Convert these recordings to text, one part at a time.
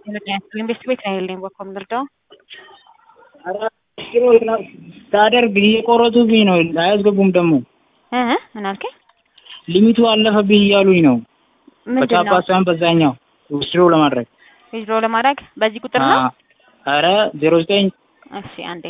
ኢንቨስት ቤት ነው ያለኝ በኮም ልርዳው ታደርግ እየቆረጡብኝ ነው። አያስገቡም ደግሞ እ ምን አልከኝ? ሊሚቱ አለፈብኝ እያሉኝ ነው። ምንድን በቻፓ ነው ሳይሆን በዛኛው ውስድሮ ለማድረግ ዊዝድሮ ለማድረግ በዚህ ቁጥር ነው? ኧረ ዜሮ ዘጠኝ እሺ አንዴ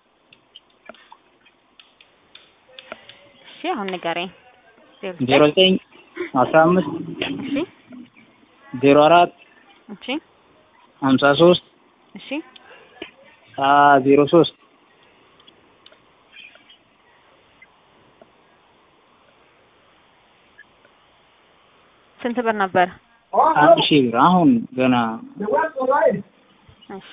እሺ አሁን ንገረኝ። ዜሮ ዘጠኝ አስራ አምስት እሺ ዜሮ አራት እሺ ሀምሳ ሶስት እሺ ዜሮ ሶስት ስንት ብር ነበር? አንድ ሺህ ብር አሁን ገና እሺ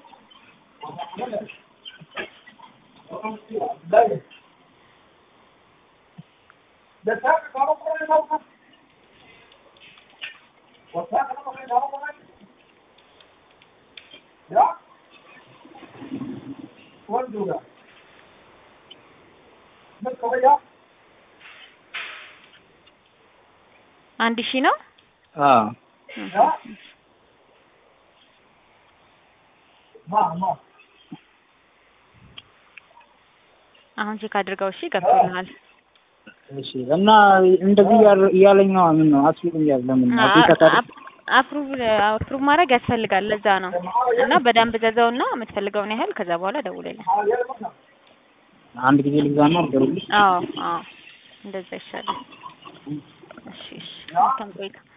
አንድ ሺህ ነው። አዎ አሁን ቼክ አድርገው። እሺ ገብቶልሃል። እሺ እና እንደዚህ እያለ- እያለኝ ነው። ምን ነው አስቢልኝ ያለ ለምን አዲስ አፕሩቭ አፕሩቭ ማድረግ ያስፈልጋል። ለዛ ነው እና በደንብ ዘዘውና የምትፈልገውን ያህል ከዛ በኋላ ደውልልኝ። አንድ ጊዜ ልግዛና ደውልልሽ። አዎ አዎ እንደዛ ይሻላል። እሺ እሺ መልካም ቆይታ